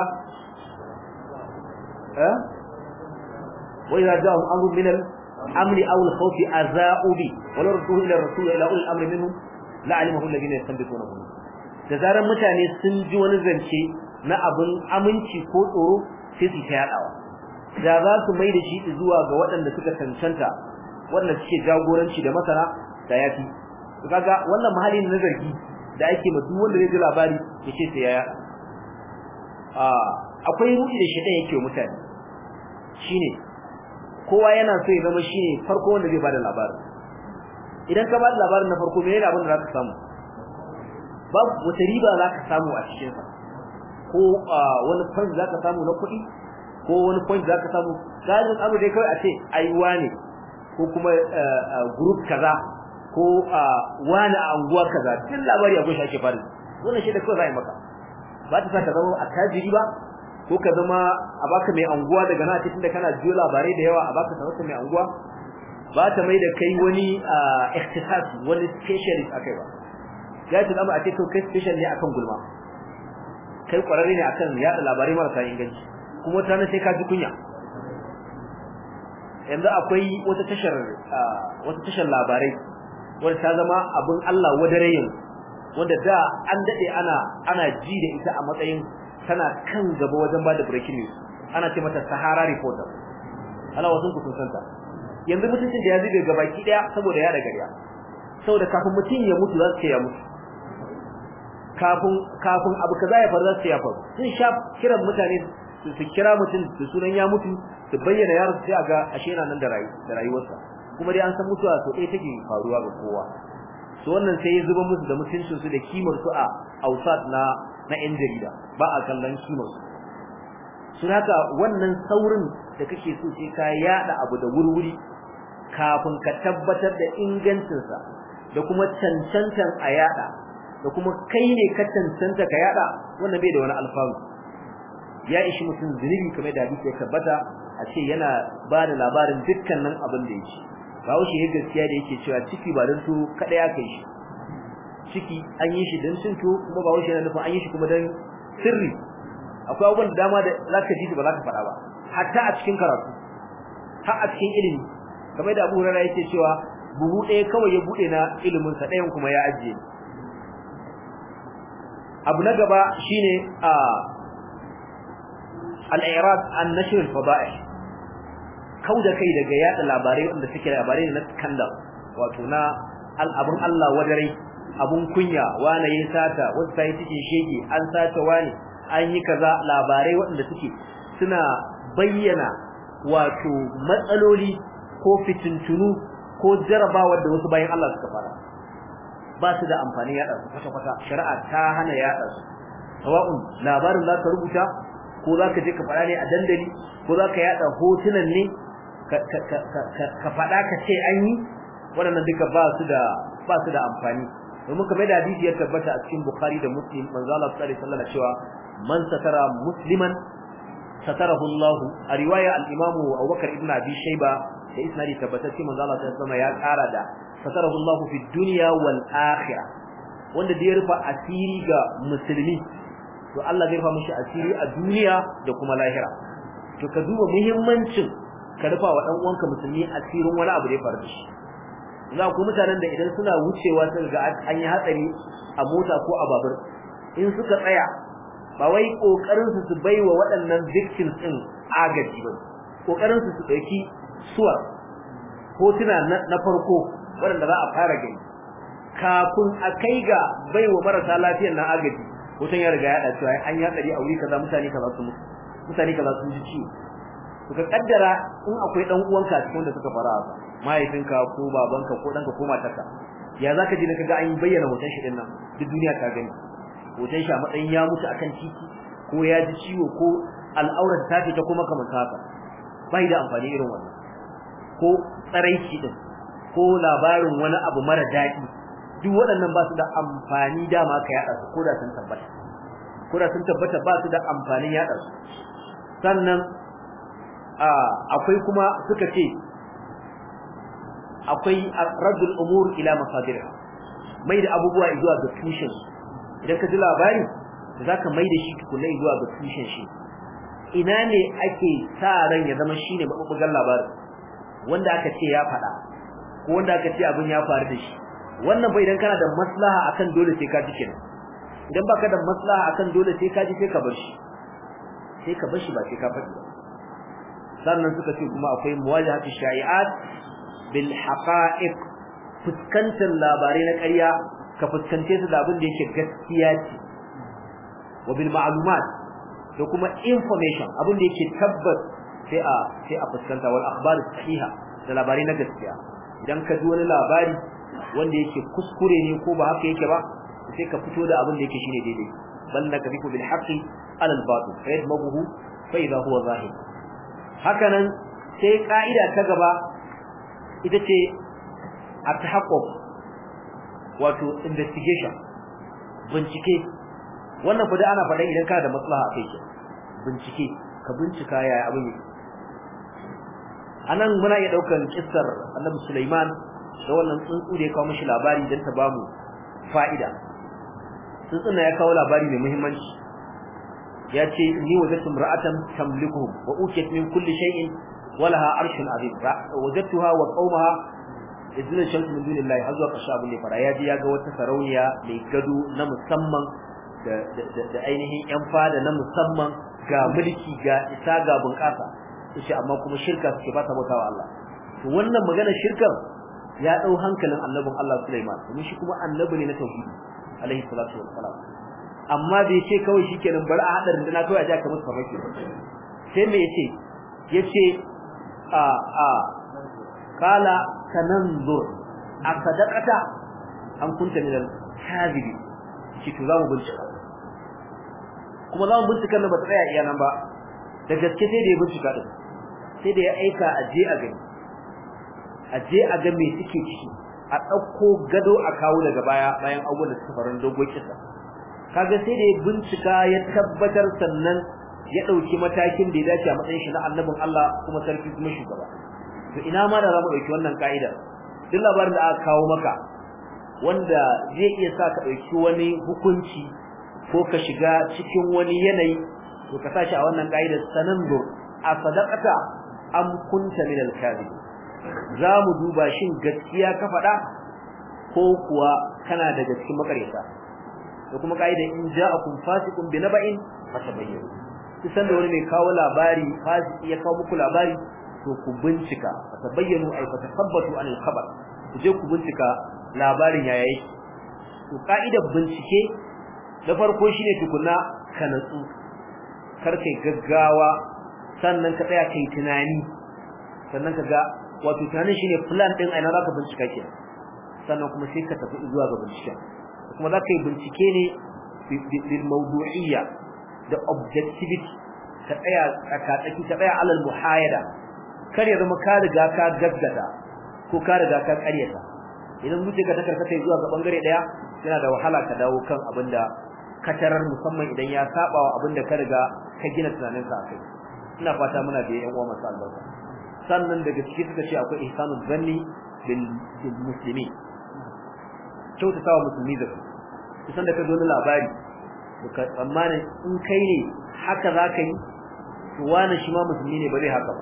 eh waida ja'u amrun min al-amri aw al-khawfi aza'u bi wala radduhu ila ar-rasul ila ulil amri minhum la'alimahu alladhina yastanbitunahu da zaran mutane sun ji wani zance na abun aminci ko tsoro sai su yadawa da za su mai da shi zuwa ga waɗanda suka cancanta waɗanda suke jagoranci da masana da yafi kaga wannan mahalli na zargi da ake ma duk wanda zai ji labari yace sai ya ah akwai ruɗi da shedan yake mutane shine kowa yana so ya zama shine farko wanda zai bada labarin idan ka bada labarin na farko menene abin da zaka samu babu wata riba zaka samu a cikin sa ko wani point zaka samu na kuɗi ko wani point zaka samu gajin abu dai kawai a ce aiwa ne ko kuma group kaza ko wani a anguwa kaza duk labari akwai shi ake fara wannan shi da kawai zai maka ba ta sa ka zama attajiri ba ko ka zama a baka mai anguwa daga na cikin da kana jiyo labarai da yawa a baka sarauta mai anguwa ba ta mai da kai wani ikhtisas wani specialist akai ba ya ta zama a ce kai special ne akan gulma kai kwararre ne akan yada labarai marasa inganci kuma wata sai ka ji kunya yanzu akwai wata tashar wata tashar labarai wanda ta zama abin Allah wadare yin wanda da an dade ana ana ji da ita a matsayin tana kan gaba wajen bada breaking news ana ce mata Sahara Reporter ana wasun ku sun santa yanzu mutuncin da ya zube gabaki daya saboda ya da gariya saboda kafin mutum ya mutu za su ce ya mutu kafin kafin abu kaza ya faru za su ce ya faru sun sha kiran mutane su kira mutum da sunan ya mutu su bayyana yaro sai a ga ashe yana nan da rayuwarsa kuma dai an san mutuwa to ɗaya take faruwa ga kowa to wannan sai ya zuba musu da mutuncin su da kimar su a ausat na na yan jarida ba a kallon kimar su sun haka wannan saurin da kake so sai ka yada abu da wurwuri kafin ka tabbatar da ingancin sa da kuma cancantan a yada da kuma kai ne ka cancanta ka yada wannan bai da wani alfanu ya ishi mutum zunubi kamar da hadisi ya tabbata a ce yana ba da labarin dukkanin abin da yake bawo shi ya gaskiya da yake cewa ciki ba don su kada ya kai shi ciki an yi shi don cin to kuma bawo shi yana nufin an yi shi kuma don sirri akwai abubuwan da dama da zaka ji ba zaka faɗa ba hatta a cikin karatu har a cikin ilimi kamar da Abu Hurairah yake cewa buhu ɗaya kawai ya bude na ilimin sa ɗayan kuma ya ajiye abu na gaba shine a al-i'rad an nashr al-fada'ih kauda kai daga yada labarai wanda suke labarai na scandal wato na al'abun Allah wadarai abun kunya wani yayin sata wanda sai cikin shege an sata wani an yi kaza labarai wanda suke suna bayyana wato matsaloli ko fitintunu ko jarabawar da wasu bayan Allah suka fara ba su da amfani yada su kwata-kwata shari'a ta hana yada su sawa'un labarin za ka rubuta ko za ka je ka faɗa ne a dandali ko za ka yada hotunan ne ka faɗa ka ce an yi waɗannan duka ba su da ba su da amfani domin kamar da hadisi ya tabbata a cikin Bukhari da Muslim manzo Allah sallallahu alaihi wasallam cewa man satara musliman satarahu Allah a riwaya al-Imam Abu Bakar ibn Abi Shayba da isnadi tabbatacce manzo Allah sallallahu alaihi wasallam ya ƙara da satarahu Allah fi dunya wal akhirah wanda da ya rufa asiri ga musulmi to Allah zai rufa mishi asiri a duniya da kuma lahira to ka duba muhimmancin ka rufa wa dan uwanka musulmi asirin wani abu da ya faru da shi za ku mutanen da idan suna wucewa sun ga an yi hatsari a mota ko a babur in suka tsaya ba wai kokarin su su baiwa waɗannan victims din agaji ba kokarin su su dauki suwa hotuna na farko waɗanda za a fara gani kafin a kai ga baiwa marasa lafiyar na agaji hoton ya riga ya dace an yi hatsari a wuri kaza mutane kaza su mutu mutane kaza sun ji ciwo to ka kaddara in akwai dan uwanka cikin da suka fara haka mahaifinka ko babanka ko danka ko matarka ya zaka ji kaga an bayyana hoton shi dinnan duk duniya ta gani hoton shi a matsayin ya mutu akan titi ko ya ji ciwo ko al'aurar ta fita kuma kamar haka bai da amfani irin wannan ko tsaraici din ko labarin wani abu mara daɗi duk waɗannan ba su da amfani dama ka yaɗa su ko da sun tabbata ko da sun tabbata ba su da amfanin yaɗa su sannan akwai kuma suka ce akwai raddul umur ila masadir mai da abubuwa zuwa ga tushen idan ka ji labari zaka mai da shi tukunai zuwa ga tushen shi ina ne ake sa ran ya zama shine mabubugan labarin wanda aka ce ya faɗa ko wanda aka ce abin ya faru da shi wannan bai idan kana da maslaha akan dole sai ka ji kenan idan baka da maslaha akan dole sai ka ji sai ka bar shi sai ka bar shi ba sai ka faɗi ba sannan suka ce kuma akwai muwajahatu shai'at bil haqa'iq fuskantar labarai na ƙarya ka fuskance su da abin da yake gaskiya ce wa bil ma'lumat da kuma information abin da yake tabbas sai a sai a fuskanta wal akhbar sahiha da labarai na gaskiya idan ka ji wani labari wanda yake kuskure ne ko ba haka yake ba sai ka fito da abin da yake shine daidai bal nakrifu bil haqqi ala al batil fa yadmaghu fa idha huwa zahir hakanan sai ka'ida ta gaba ita ce at-tahaqquq wato investigation bincike wannan fa da ana faɗa idan ka da maslaha a kai bincike ka bincika yaya abin yake anan muna iya daukan kissar Annabi Sulaiman da wannan tsuntsu da ya kawo mishi labari dan ta bamu fa'ida tsuntsun ya kawo labari mai muhimmanci ya ce ni wajadtu imra'atan tamlikuhum wa ukiyat min kulli shay'in wa laha arshun azim wajadtuha wa qaumaha idzina shamsu min dunillahi har zuwa ƙarshe abin da fara ya ji ya ga wata sarauniya mai gado na musamman da ainihin yan fada na musamman ga mulki ga isa ga bunƙasa yace amma kuma shirka suke ba ta bautawa Allah to wannan magana shirkan ya dau hankalin annabin Allah Sulaiman domin shi kuma annabi ne na tauhidi alaihi salatu wassalam amma bai ce kawai shikenan bari a hada rinduna kawai a ja ka musu farmaki sai me yace yace a a kala tananzur asadaqata an kunta min al-kadhibi shi to zamu bincika kuma zamu bincika ne ba tsaya iya nan ba da gaske sai da ya bincika din sai da ya aika a je a gani a je a ga me suke ciki a dauko gado a kawo daga baya bayan abubuwan da suka faru dogon kisa kaga sai da ya bincika ya tabbatar sannan ya dauki matakin da ya dace a matsayin shi na annabin Allah kuma sarki kuma shugaba to ina ma da zamu dauki wannan kaida duk labarin da aka kawo maka wanda zai iya sa ka dauki wani hukunci ko ka shiga cikin wani yanayi to ka sashi a wannan kaidar sanandur a sadaqata am kunta min al-kadhib zamu duba shin gaskiya ka faɗa ko kuwa kana daga cikin makaryata da kuma kaidar in ja'akum fasiqun bi naba'in fatabayyanu kisan da wani mai kawo labari fasiki ya kawo muku labari to ku bincika fatabayyanu ay fatasabbatu an al-khabar ku je ku bincika labarin yaya yake to kaidar bincike da farko shine tukunna ka natsu kar kai gaggawa sannan ka tsaya kai tunani sannan ka ga wato tunanin shine plan din aina zaka bincika ke sannan kuma sai ka tafi zuwa ga bincike kuma zaka yi bincike ne bil mawdu'iyya da objectivity ka tsaya ka tsaki ka tsaya alal muhayada kar ya zama ka riga ka gaggata ko ka riga ka ƙaryata idan zuciyarka ta karkata zuwa ga bangare daya yana da wahala ka dawo kan abinda ka tarar musamman idan ya saba wa abinda ka riga ka gina tunaninka akai ina fata muna da yan uwa masu albarka sannan daga ciki suka ce akwai ihsanul zanni bil muslimi kyautata wa musulmi da su kusan da ka zo na labari to ka tsammanin in kai ne haka za ka yi to wani shi ma musulmi ne ba zai haka ba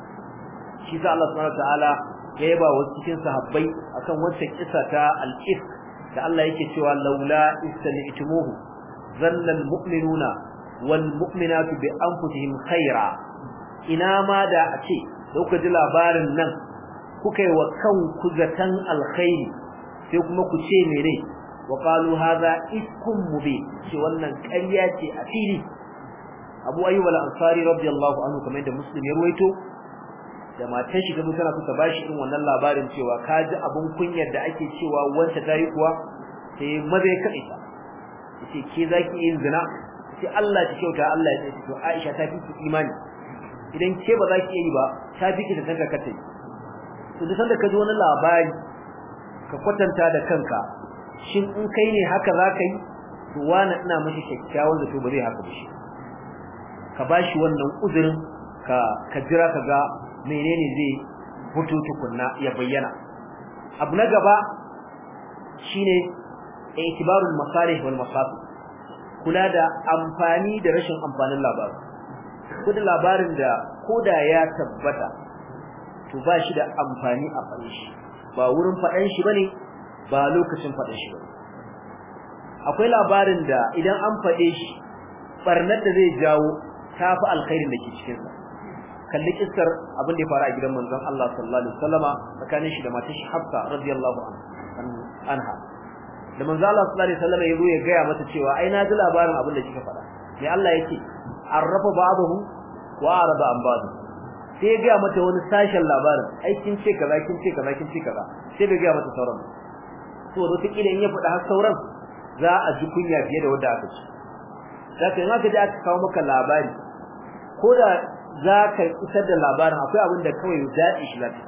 shi sa Allah subhanahu wataala ya yaba wasu cikin sahabbai akan wancan kisa ta al-ifk da Allah yake cewa laula istami'tumuhu zanna al-mu'minuna wal mu'minatu bi anfusihim khaira ina ma da a ce da kuka ji labarin nan kuka yi wa kanku zatan alkhairi sai kuma ku ce mene wa qalu hadha ifkum mubin ce wannan ƙarya ce a fili Abu Ayyub al-Ansari radiyallahu anhu kamar da Muslim ya ruwaito da matar shi gaba tana so ta bashi irin wannan labarin cewa kaji abun kunyar da ake cewa wanda tayi kuwa sai maza ya kaɗe ta yace ke zaki yin zina sai Allah ta kyauta Allah ya ce to Aisha ta fi imani idan ke ba za ki yi ba ta fi ki da kanka kace to duk sanda ka ji wani labari ka kwatanta da kanka shin in kai ne haka za ka yi to wani ina mashi kyakkyawan zato ba zai haka ba shi ka bashi wannan uzurin ka ka jira ka ga menene zai fito tukunna ya bayyana abu na gaba shine itibarul masalih wal mafasid kula da amfani da rashin amfanin labarin kudin labarin da koda ya tabbata to ba shi da amfani a faɗin shi ba wurin faɗan shi bane ba lokacin faɗan shi bane akwai labarin da idan an faɗe shi barnar da zai jawo tafi alkhairin da ke cikin sa kalli kissar abin da ya faru a gidan manzon Allah sallallahu alaihi wasallama tsakanin shi da matar shi Hafsa radiyallahu anha da manzo Allah sallallahu alaihi wasallama yazo ya gaya mata cewa ai na ji labarin abin da kika faɗa sai Allah yake arrafa ba'dahu wa arada an ba'dahu sai ya gaya mata wani sashen labarin ai kin ce kaza kin ce kaza kin ce kaza sai bai gaya mata sauran to da take in ya faɗa har sauran za a ji kunya fiye da wanda aka ci zaka in aka ji aka kawo maka labari ko da za ka isar da labarin akwai abin da kawai daɗi shi lafiya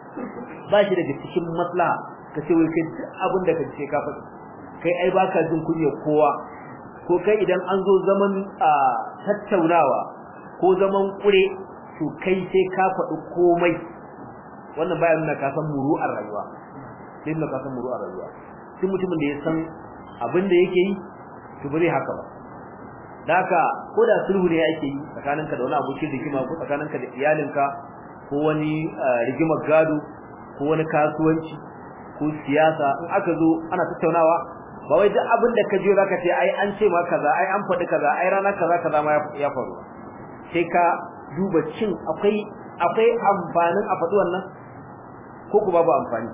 ba shi daga cikin maslaha ka ce wai kai abin da ka ce ka faɗi kai ai baka jin kunya kowa ko kai idan an zo zaman a tattaunawa ko zaman kure to kai sai ka faɗi komai wannan baya nuna ka san muru'ar rayuwa sai nuna ka san muru'ar rayuwa duk mutumin da ya san abin da yake yi to ba zai haka ba da haka ko da sulhu ne ake yi tsakaninka da wani abokin rigima ko tsakaninka da iyalinka ko wani rigimar gado ko wani kasuwanci ko siyasa in aka zo ana tattaunawa ba wai duk abin da ka je zaka ce ai an ce ma kaza ai an faɗi kaza ai rana kaza kaza ma ya faru sai ka duba cin akwai akwai amfanin a faɗi wannan ko ku babu amfani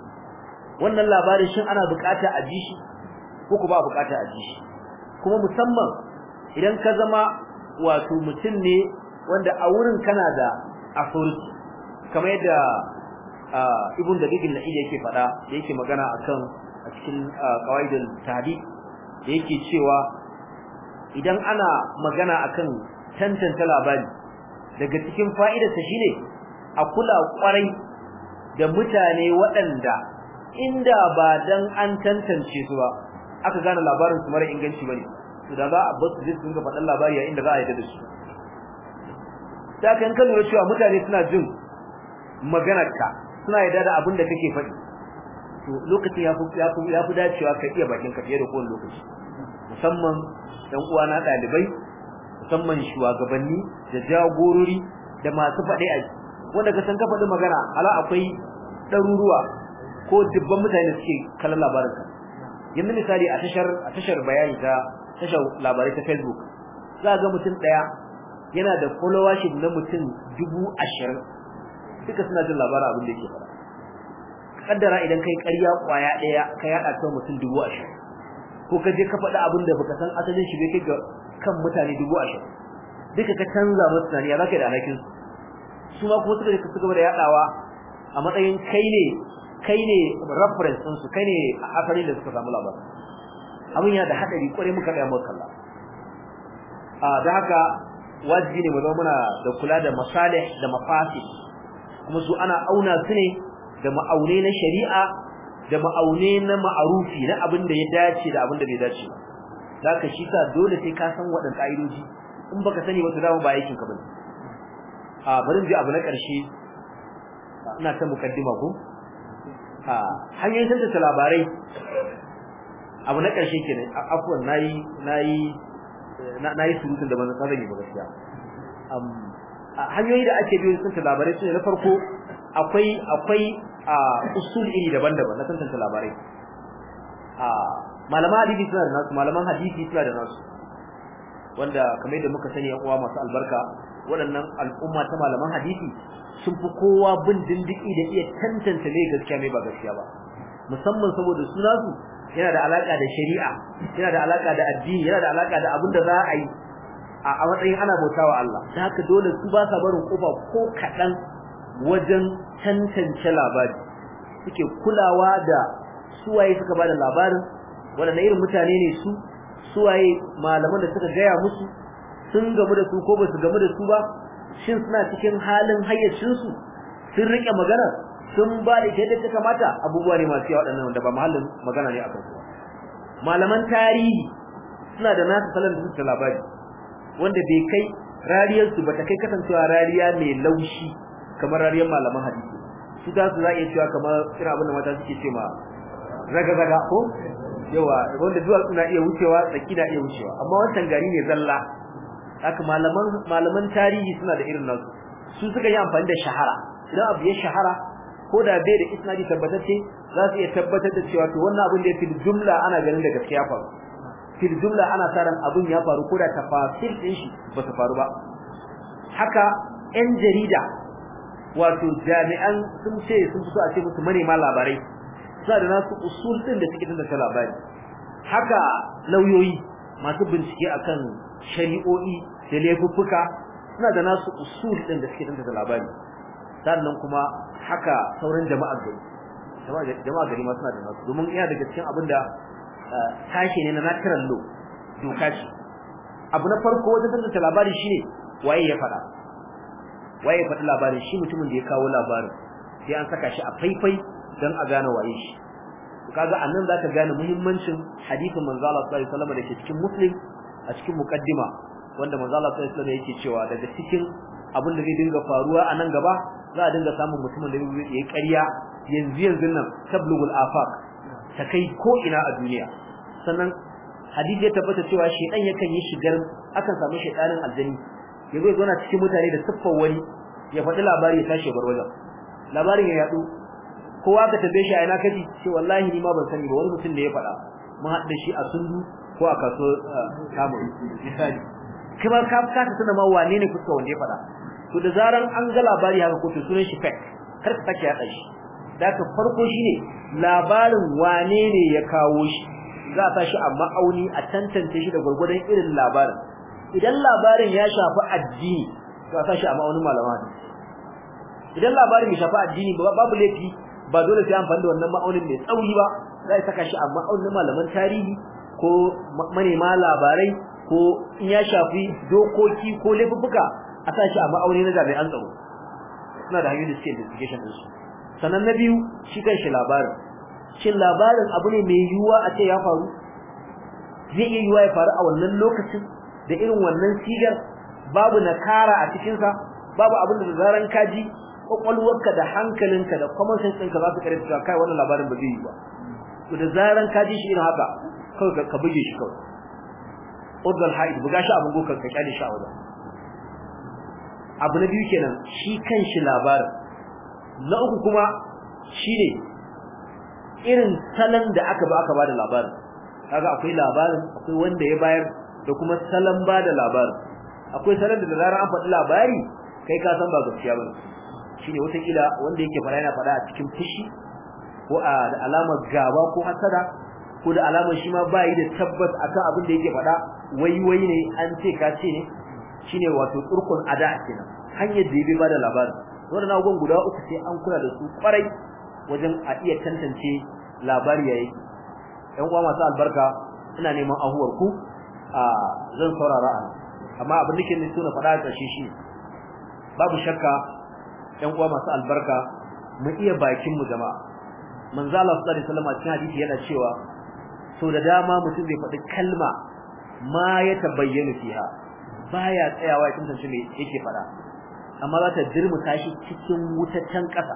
wannan labarin shin ana bukata a ji shi ko ku ba bukata a ji shi kuma musamman idan ka zama wato mutum ne wanda a wurin kana da authority kamar yadda ibn da bigin na'i yake fada da yake magana akan a cikin qawaidul tahdid da yake cewa idan ana magana akan tantance labari daga cikin fa'idarsa shine a kula kwarai da mutane waɗanda inda ba dan an tantance su ba aka gane labarin su mara inganci bane to da za a bar su je su ga faɗan labari a inda za a yi da su ta kan kan lura cewa mutane suna jin maganarka suna yarda da abin da kake faɗi to lokacin ya fi ya fi ya fi dacewa ka iya bakin ka fiye da kowane lokaci musamman ɗan uwa na ɗalibai musamman shugabanni da jagorori da masu faɗi a wanda ka san ka faɗi magana ala akwai ɗaruruwa ko dubban mutane da suke kallon labarinka yanzu misali a tashar a tashar bayani ta tashar labarai ta Facebook za ga mutum daya yana da followership na mutum dubu ashirin duka suna jin labarin abin da yake fara kaddara idan kai ƙarya kwaya daya ka yada ta mutum dubu ashirin ko ka je ka faɗi abin da baka san asalin shi bai kai ga kan mutane dubu ashirin duka ka canza musu tunani ya zaka da alhakin su ma kuma suka suka gaba da yadawa a matsayin kai ne kai ne reference din su kai ne asalin da suka samu labarin abin yana da hadari kware muka ga mu kalla a da haka wajibi ne mu zama muna da kula da masalih da mafasid kuma su ana auna su ne da ma'aune na shari'a da ma'aune na ma'arufi na abin da ya dace da abin da bai dace ba zaka shi sa dole sai ka san waɗannan ka'idoji in baka sani ba to dama ba aikin ka bane a bari ji abu na ƙarshe ina ta mukaddima ko a hanyoyin tantance labarai abu na ƙarshe kenan afwan nayi nayi nayi surutun da ban san zan yi ba gaskiya um hanyoyi da ake biyo tantance labarai sune na farko akwai akwai usul iri daban-daban na tantance labarai a malaman hadisi suna da nasu malaman hadisi suna da nasu wanda kamar yadda muka sani yan uwa masu albarka waɗannan al'umma ta malaman hadisi sun fi kowa bin dindiki da iya tantance mai gaskiya mai ba gaskiya ba musamman saboda su nasu yana da alaka da shari'a yana da alaka da addini yana da alaka da abin da za a yi a matsayin ana bautawa Allah da haka dole su ba sa barin kofa ko kadan wajen tantance labari suke kulawa da suwaye suka bada labarin wanda irin mutane ne su suwaye malaman da suka gaya musu sun gamu da su ko ba su gamu da su ba shin suna cikin halin hayyacin su sun rike magana sun ba da yadda ta kamata abubuwa ne masu yawa waɗannan wanda ba mahallin magana ne akan su malaman tarihi suna da nasu salon da suka labari wanda bai kai rariyar su bata kai kasancewa rariya mai laushi kamar rariyar malaman hadisi su ta su za iya cewa kamar irin abin da mata suke ce ma raga-raga ko yawa wanda duwatsu na iya wucewa tsaki na iya wucewa amma wancan gari ne zalla haka malaman malaman tarihi suna da irin nasu su suka yi amfani da shahara idan abu ya shahara ko da bai da isnadi tabbatacce za su iya tabbatar da cewa to wannan abin da ya fil jumla ana ganin da gaskiya faru fil jumla ana sa ran abin ya faru ko da tafasil din shi ba su faru ba haka yan jarida wato jami'an sun ce sun fito a ce musu manema labarai suna da nasu usul din da suke tantance labari haka lauyoyi masu bincike akan shari'o'i da laifuffuka suna da nasu usul din da suke tantance labari sannan kuma haka sauran jama'a gari jama'a gari ma suna da nasu domin iya daga cikin abin da tashi ne na natural law doka ce abu na farko wajen tantance labari shine waye ya faɗa waye ya faɗi labarin shi mutumin da ya kawo labarin sai an saka shi a faifai dan a gane waye shi kaga annan zaka gane muhimmancin hadisin manzo Allah sallallahu alaihi wasallam da ke cikin muslim a cikin muqaddima wanda manzo Allah sallallahu alaihi wasallam yake cewa daga cikin abin da zai dinga faruwa a nan gaba za a dinga samun mutumin da zai yi ƙarya yanzu yanzu nan tablugul afaq ta kai ko ina a duniya sannan hadisi ya tabbata cewa shedan yakan yi shigar akan samu shedanin aljani yazo ya zauna cikin mutane da siffar wani ya faɗi labari ya tashi bar wajen labarin ya yadu kowa ka tambaye shi a ina kaji ce wallahi ni ma ban sani ba wani mutum da ya faɗa mun haɗa shi a sundu ko a kaso kamu misali kuma ka ka ta tana ma wane ne fuska wanda ya faɗa to da zaran an ga labari haka ko to sunan shi fake kar ka sake yaɗa shi da ka farko shine labarin wane ne ya kawo shi za a shi a ma'auni a tantance shi da gurgurdan irin labarin idan labarin ya shafi addini to a shi a ma'aunin malama idan labarin ya shafi addini babu laifi ba dole sai amfani da wannan ma'aunin mai tsauri ba za a saka shi a ma'aunin malaman tarihi ko manema labarai ko in ya shafi dokoki ko laifuffuka a sa shi a ma'auni na jami'an tsaro suna da hanyoyin da suke investigation din su sannan na biyu shi kan shi labarin shin labarin abu ne mai yiwuwa a ce ya faru zai iya yiwuwa ya faru a wannan lokacin da irin wannan sigar babu nakara a cikinsa babu abin da zaran kaji kwakwalwarka da hankalinka da common sense ɗinka za su kare cewa kai wannan labarin ba zai yi ba to da zaran ka ji shi irin haka kawai ka buge shi kawai udal haid buga shi abin gokan ka kyale shi a wajen abu na biyu kenan shi kan shi labarin na uku kuma shine irin salon da aka ba aka bada labarin kaga akwai labarin akwai wanda ya bayar da kuma salon bada labarin akwai salon da da zaran an faɗi labari kai ka san ba gaskiya bane shine wata kila wanda yake fara yana fara a cikin fushi ko a da alamar gaba ko hasada ko da alamar shi ma bai da tabbas akan abin da yake fada wai wai ne an ce ka ce ne shine wato turkun ada kenan hanyar da yabi bada labarin wannan abubuwan guda uku sai an kula da su kwarai wajen a iya tantance labari yayi ɗan uwa masu albarka ina neman ahuwar ku a zan saurara a amma abin da ke ne suna fada a ƙarshe shi babu shakka ɗan uwa masu albarka mu iya bakin mu jama'a manzo Allah sallallahu alaihi wasallam cikin hadisi yana cewa so da dama mutum zai faɗi kalma ma ya tabayyana fiha baya tsayawa ya tantance me yake faɗa amma za ta dirmuta shi cikin wutacen ƙasa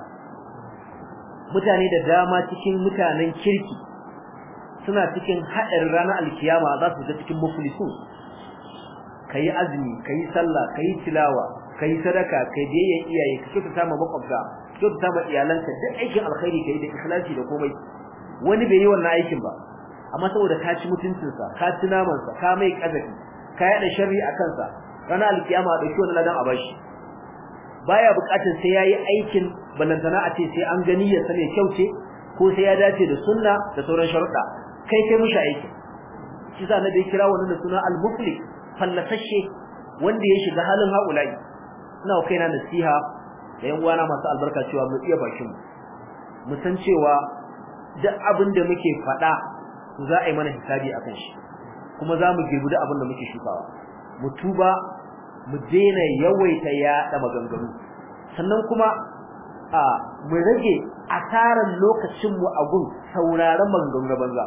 mutane da dama cikin mutanen kirki suna cikin haɗarin ranar alkiyama za su ga cikin muflisun kayi azumi kayi sallah kayi tilawa kai sadaka kai biyayya iyaye ka kyautata ma makwabta ka kyautata ma iyalanka duk aikin alkhairi kai da ikhlasi da komai wani bai yi wannan aikin ba amma saboda ka ci mutuncinsa ka ci namansa ka mai kazafi ka yada sharri a kansa ranar alkiyama a dauki wannan ladan a bashi baya bukatar sai yayi aikin balantana a ce sai an gani ya sane kyau ce ko sai ya dace da sunna da sauran sharuɗa kai kai mushi aikin shi sa na bai kira wannan da suna al-muflik fallasashe wanda ya shiga halin haƙulai ina kaina nasiha da yan uwana masu albarka cewa mu iya bakin mu mu san cewa duk abin da muke faɗa za a yi mana hisabi akan shi kuma za mu girbi duk abin da muke shukawa mu tuba mu daina yawaita yaɗa maganganu sannan kuma a mu rage asaran lokacin mu a gun sauraron maganganu na banza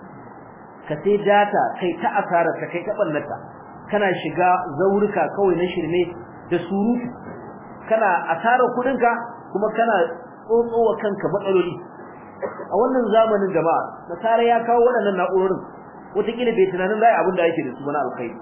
ka sai data kai ta asarar ta kai ta ballata kana shiga zaurika kawai na shirme da surutu kana asarar kudinka kuma kana tsotsowa kanka matsaloli a wannan zamanin jama'a nasara ya kawo waɗannan na'urorin wataƙila bai tunanin zai abin da yake da su na alkhairi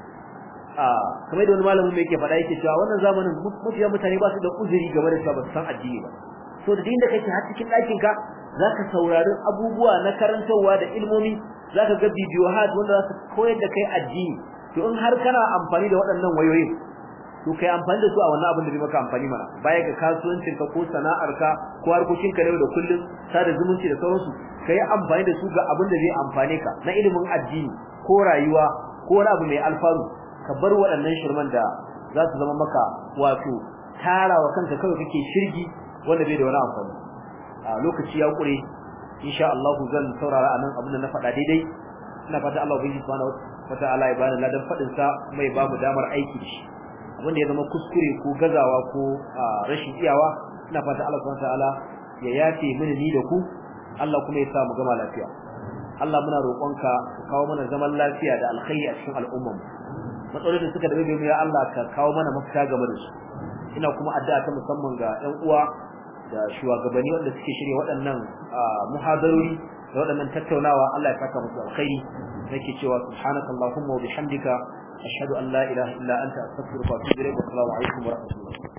a kamar da wani malamin mai yake faɗa yake cewa wannan zamanin mafiya mutane ba su da uzuri game da cewa ba su san addini ba so da inda kake har cikin ɗakin ka zaka saurari abubuwa na karantarwa da ilmomi zaka ga bidiyo hat wanda za su koyar da kai addini to in har kana amfani da waɗannan wayoyin to kai amfani da su a wannan abin da bai maka amfani mana baya ga kasuwancin ka ko sana'ar ka ko harkokin ka da da kullum sada zumunci da sauransu kai amfani da su ga abin da zai amfane ka na ilimin addini ko rayuwa ko wani abu mai alfaru ka bar waɗannan shirman da za su zama maka wato tarawa kanka kawai kake shirgi wanda bai da wani amfani a lokaci ya kure insha Allah zan saurara anan abin da na faɗa daidai ina fata Allah ubangiji subhanahu wataala ya bani ladan faɗin sa mai ba mu damar aiki da shi abin da ya zama kuskure ko gazawa ko rashin iyawa ina fata Allah subhanahu wataala ya yafe mini ni da ku Allah kuma ya sa mu gama lafiya Allah muna roƙonka ka kawo mana zaman lafiya da alkhairi a cikin al'ummar mu matsalolin da suka dabe mu ya Allah ka kawo mana mafita game da su ina kuma addu'a ta musamman ga ƴan uwa da shugabanni wanda suke shirye waɗannan muhadarori da waɗannan tattaunawa Allah ya saka musu alkhairi nake cewa subhanakallahumma wa bihamdika ashhadu an la ilaha illa anta astaghfiruka wa atubu ilayk wa assalamu alaikum wa rahmatullahi